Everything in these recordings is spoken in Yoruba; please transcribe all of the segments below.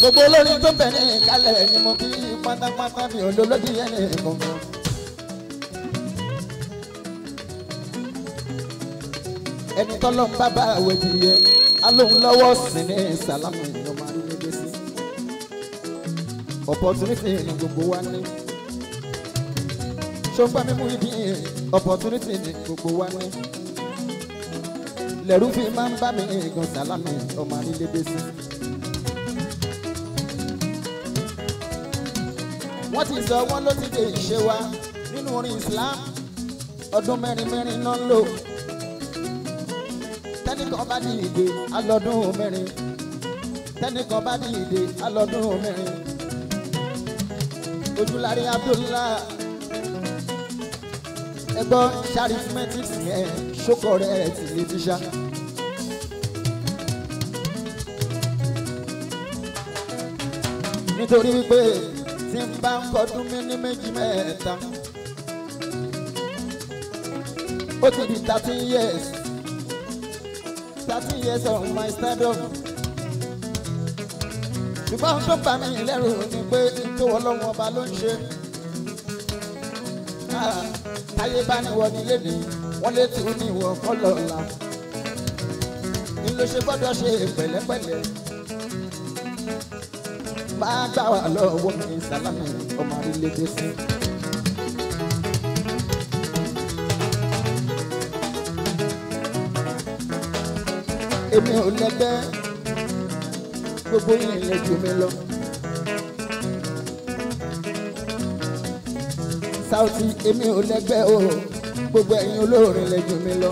gbogbo olórin tó bẹ̀ ní ìkálẹ̀ ni mo kí pátápátá mi ò lólódì ẹni kankan. ẹni tọ́lọ́ ń bá bá àwẹ̀ dìye alóhùn lọ́wọ́ sí ní sàlámù ìlú máa ń lédè sí. opportunity ni gbogbo wa ní. ṣọ́npá mímú ibi opportunity ni gbogbo wa ní. lẹ́rú fi máa ń bá mi gan sàlámù ọmọ àrílédè sí. wọ́n ti sọ wọ́n ló ti dé ìṣe wa nínú orin Islam ọdún mẹ́rin mẹ́rin náà ń lò tẹ́nìkan bá di ìdè alọ́dún mẹ́rin tẹ́nìkan bá di ìdè alọ́dún mẹ́rin ojúlárí Abdullah ẹgbọ́n charismatics yẹn ṣókọ̀ rẹ̀ ti lè ti ṣá. nítorí wípé tí n bá ń kọdún mi ní méjì mẹ́ta ó ti di thirteen years thirteen years of my stardom ṣùgbọ́n ohun tó bà mí lẹ́rù ni pé tó ọlọ́run ọba ló ń ṣe Ah, táyé bá ní wọ nílé ní wọ́n lè tún ní ìwọ kọ́lọ̀ ọ̀la ní ló ṣe gbọ́dọ̀ ṣe pẹ̀lẹ́pẹ̀lẹ́ bá gbà wà lọ́wọ́ mi sálámì ọmọ àrílédè sí. èmi ò lẹ́gbẹ́ gbogbo yìí lè jù mí lọ. Sauty èmi ò lẹ́gbẹ́ o gbogbo ẹ̀yin olórin lè jù mí lọ.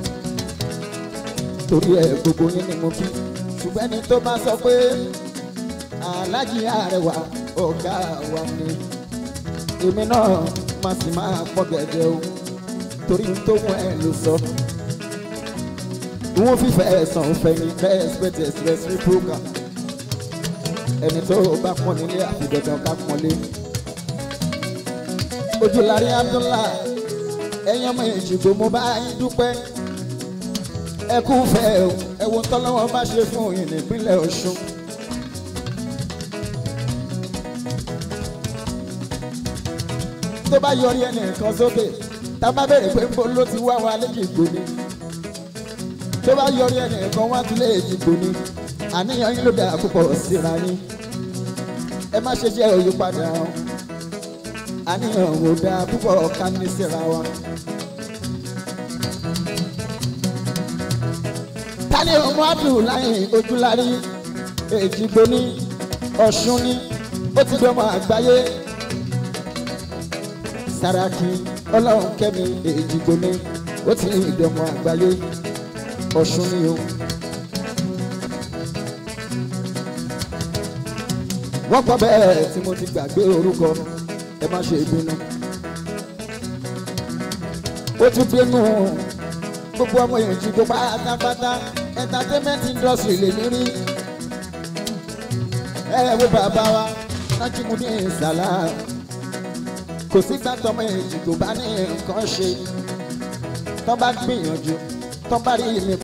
torí ẹ gbogbo yín ni mo kí ṣùgbọ́n ẹni tó bá sọ pé alájí àrẹwà ọ̀gá wa ni èmi náà máa sì máa pọ̀ gẹ̀dẹ̀ o torí n tó wọ́n ẹ̀ ló sọ. wọ́n fífẹ́ ẹ̀sán òfẹ́ ní respect express reproga ẹni tó bá pọ́n nílé àfi dandan ká pọ́nlé. ojúlárí Abdullah ẹ̀yin ọmọ ìjìgbò mo bá yín dúpẹ́ ẹ kú fẹ́ o ẹ wo tọ́lọ́wọ́ bá ṣe fún yín nípínlẹ̀ Ọ̀ṣun. tó bá yọrí ẹnìkan sókè tá a bá béèrè pé nbọ ló ti wá wa lẹ́jìgbò ni tó bá yọrí ẹnìkan wá tún lẹ́jìgbò ni àníyàn yín ló dára púpọ̀ síra yín ẹ má ṣe jẹ́ òyípadà o àníyàn ò dáa púpọ̀ ká ní síra wa. tani ọmọ Abdullahi ojúlárí èjìgbò ní Ọ̀ṣun ní ó ti dọ́mọ àgbáyé. Sàràkí ọlọ́run kẹ́mi èjìgbò ní ó ti ìdọ̀mọ̀ àgbáyé Ọ̀ṣun ni o. wọ́n kọ́ bẹ́ẹ̀ tí mo ti gbàgbé orúkọ ẹ má ṣe bínú. ó tún bínú gbogbo ọmọ èjìgbò pátápátá entertainment industry lè ní rí. ẹ wo bàbá wa Nájímúdí Sàlámù kò sí gbàtọ́mọ èjì tó bá ní nǹkan ṣe tó bá gbìyànjú tó bá rí mi